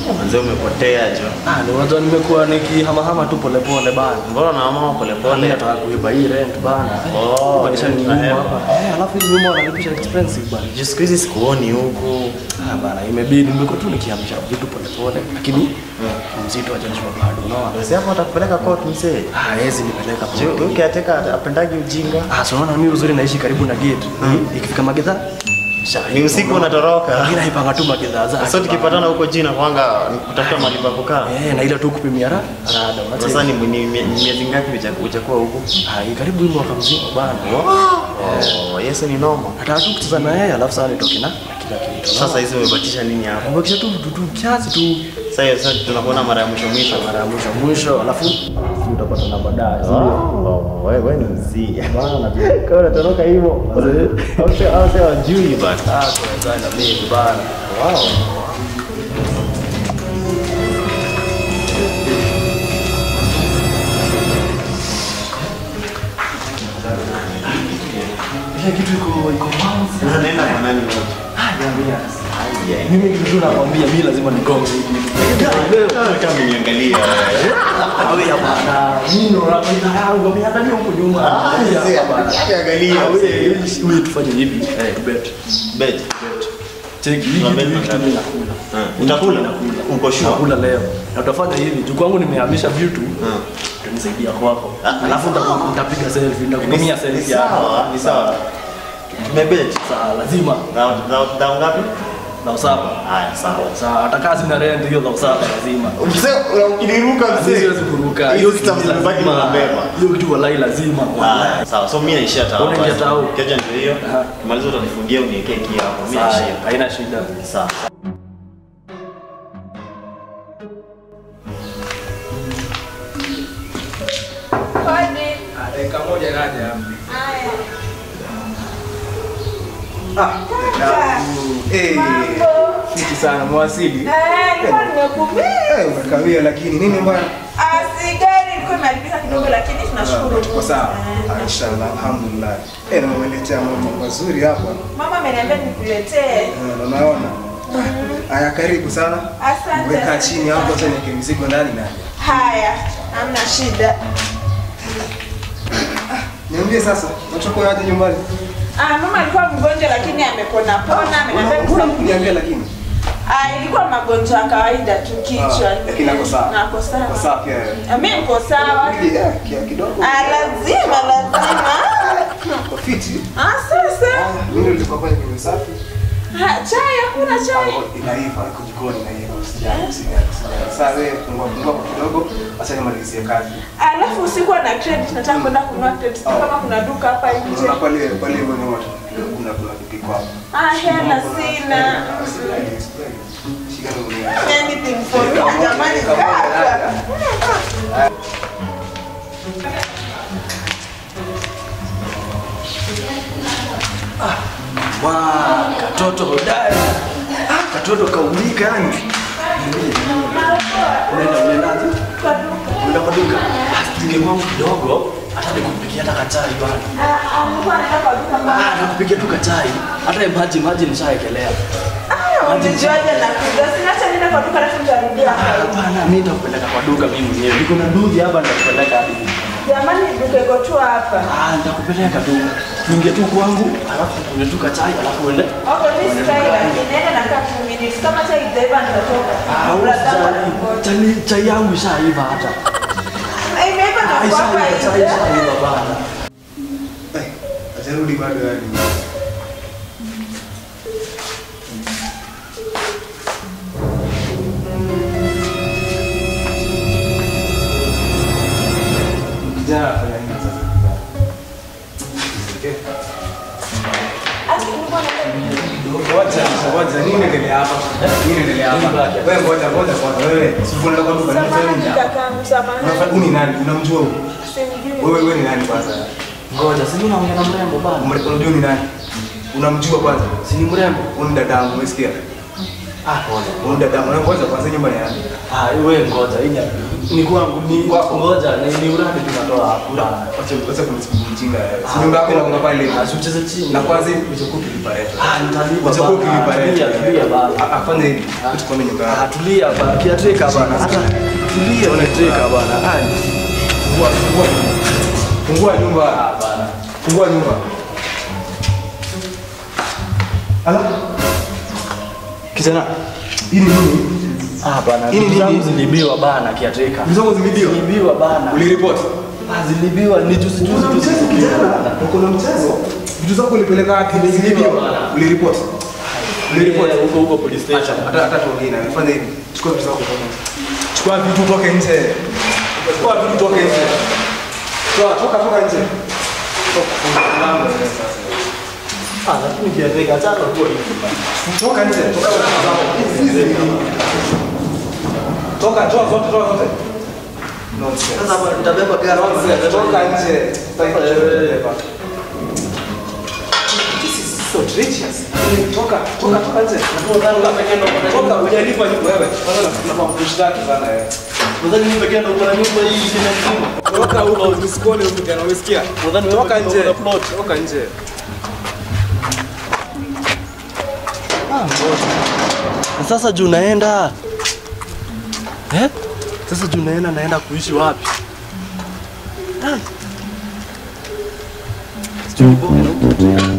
Manze umepotea jo. Ah, ni unajua nimekuwa nikihamahama tu polepole bana. Mbona unaamua pole Pole pole? nataka kuiba hii rent bana. Oh, Kubadilisha ni nyumba eh. hapa. Eh, alafu hizi nyumba wanalipisha expensive bana. Juu siku hizi sikuoni huku. Ah, bana imebidi nimekuwa tu nikihamisha vitu polepole lakini mzito hajajua bado unaona. Si hapo atakupeleka court mzee. Ah, hezi nipeleka Juu kwa. ukiateka apendagi ujinga. Ah, so unaona mimi uzuri naishi karibu na gate. Ikifika magedha Ni usiku unatoroka. Mimi naipanga tu magedha zake. Sasa tukipatana huko jina kwanga kutafuta mahali pa kukaa. Eh, na ile tu kupimia ra- rada. unacheki? Sasa ni ni- ni miezi ngapi uja- ujakuwa huku? Ah, hii karibu hii mwaka mzima bana. Oh, Yesu ni noma. Nataka tu kucheza na yeye alafu sasa nitoke na na kila kitu. Sasa hizi umebakisha nini hapa? Mbakisha tu vitu tu kiasi tu Sasa hiyo sasa tunakuona mara ya mwisho mwisho. mara ya mwisho mwisho alafu utapata na baadaye. si ndio? Oh, wewe wewe ni mzee. Bana najua. Kama unatoroka hivyo. Au sio au sio wajui bana. Ah, kwa na mimi bana. Wow. Ile kitu iko iko wazi. Sasa nenda kwa nani wote? Ah, jamii. Mimi kitu tu nakwambia mimi lazima nigonge hii kitu. Kama umeniangalia. Awe ya bana. Mimi ndo napenda yangu mimi hata huko nyuma. Mzee, Angalia. Wewe wewe tufanye hivi. Eh, bet. Bet. Cheki hii Tuna kitu bet hii kitu ngapi? mimi nakula. Ah, Utakula? Uko sure? Nakula leo. Na utafanya hivi. Juu kwangu nimehamisha vitu. Utanisaidia kwako. Alafu nitaku- nitapiga selfie, nitakutumia Ni selfie yako. sawa, ni sawa. Tumebet. Sawa, lazima. Round round round ngapi? Na usapa. Haya, sawa. Sawa, hata kazi na rent hiyo za usapa lazima. Mzee, ukiniruka Mimi siwezi kuruka. Hiyo kitu mzibaki lazima. mnabeba. Hiyo kitu walai lazima. Haya, sawa. So mimi naishia tao. Unaingia tao. Keja ndio hiyo. Aha. Kimaliza utanifungia uniwekee kia hapo. Mimi Sawa, naishia. haina shida. Sawa. Dakika moja kaja hapa. Fiti sana mwasili. Eh, umekawia lakini nini bwana? Kwa sawa. Ah, Inshallah, alhamdulillah. Eh, na umeletea mambo mazuri hapa. Mama ameniambia nikuletee. Eh, na naona. Haya, karibu sana. Asante. Weka chini hapo, acha niweke mizigo ndani na. Haya, hamna shida. Niambie sasa, unachukua aje nyumbani? Ah, mama alikuwa mgonjwa lakini amepona pona, ameniambia Mbona kusaidia. kuniambia lakini? Ah, ilikuwa magonjwa ya kawaida tu kichwa. Ah, lakini ako sawa. Nako Kwa sawa. sawa pia wewe. Ah, Mimi niko sawa. Mwili, eh, kia kidogo. Ah, lazima lazima. Kwa fiti. Ah, sasa. Ah, Mimi nilikuwa pale kwenye usafi. Ah, chai hakuna chai. Ah, Inaiva, iko jikoni inaiva. Usijali, usijali. usijali. Sasa wewe fungua fungua kwa kidogo, acha nimalizie kazi. Alafu usiku na credit nataka kwenda kununua credit kama kuna duka hapa nje. Kuna pale pale hivyo nyuma kuna kuna duka hapo. Ah, hela sina. Shika ndio. Anything for you jamani kaka. Wa, katoto hodari. Ah, katoto kaulika yani. Unaenda unaendaje? Unaenda kwa duka. Ah, Tungekuwa kidogo hata nikupikia hata kachai bwana. Ah, ah, mtu anaenda kwa duka mbaya. Ah, nakupikia tu kachai. Hata maji maji nishaekelea. Umejuaje na kuja? Sinacha nienda kwa duka alafu nitarudia Ah, hapa. Hapana, mimi nitakupeleka kwa duka mimi mwenyewe. Niko na duthi hapa nitakupeleka hadi. Jamani duka iko tu hapa. Ah, nitakupeleka tu. Tuingie tu kwangu, alafu tunywe tu kachai, alafu uende. Okay, mimi sikai lakini naenda na kaa 2 minutes. Kama chai itaiva nitatoka. Ah, Brother, usijali. Chai chai yangu ishaiva hata. Eh, imeiva na Ah, kwa hapa ishaiva, chai nje. ishaiva bana. Eh, ajarudi bado yani. Kijana afanya nini sasa? Okay. Ati nilikuwa naenda Ngoja, ngoja, nini inaendelea hapa? Nini inaendelea hapa? Wewe ngoja, ngoja kwanza. Wewe, si unaenda kwa duka, nini Samahani nini? kakangu, samahani. Unafanya uni nani? Unamjua huyu? Simjui. Wewe wewe ni nani kwanza? Ngoja, si mimi naongea na mrembo bana. Ume- Unajua ni nani? Unamjua kwanza? Si ni mrembo. Huyu ni dadangu, umesikia? Ah, pole. Huyu dada mwanangu ngoja kwanza nyumba ni yangu. Ah, wewe ngoja hii ni- ni kwangu ni Kwako. ngoja ni, ni uradi tunatoa hapa. Wacha wacha kunisikia mjinga. Si nyumba yako inakuwa pale. Ah, usicheze chini. Na kwanza hivi uchokuwa ukilipa rent. Ah, nitalipa Uchokuwa bana. ukilipa rent. Tulia, tulia bana. Ah, ah, fanya hivi. Uchukue nyumba yako. Ah, tulia bana. Kiatreka bana. Hata tulia unatreka bana. Ah, Fungua fungua nyumba. Fungua nyumba. ah, bana. Fungua nyumba. Ala. Kijana. Hii ni nini? Ah, bana. Hii ni Vitu zangu nini? zilibiwa bana kiatreka. Vitu zangu zimeibiwa? Zilibiwa bana. Uliripoti? Ah, zilibiwa ni juzi juzi tu zilibiwa bana. Uko na mchezo? Vitu zako ulipeleka wapi? Zilibiwa. bwana. Uliripoti? Uliripoti? Eh, huko huko police Acha, station. hata hata tuongee na fanya hivi. Chukua vitu zako toka. Chukua vitu toke nje. Chukua vitu toke nje. Toa, toka toka nje. Toka funga mlango wewe sasa. Ah, lakini kiatreka acha tu hivi. Toka nje. Toka vitu zako. Hizi Toka, toa zote, toa zote. Nonsense. Sasa hapa nitabeba gari. Nonsense. Toka nje. Sitaki kuchelewa. This is so treacherous. Toka, toka, toka nje. Toka, hujalipa nyumba wewe. Kwanza nafikiri mshtaki sana wewe. Nadhani mimi pekee ndo kuna nyumba hii tena mzima. Toka huko usikone huko tena umesikia? Nadhani wewe Toka pekee nje. ndo una plot. Toka nje. Na Sasa juu naenda eh? Sasa juu naenda naenda kuishi wapi? Ah. Sijui niboke na huko.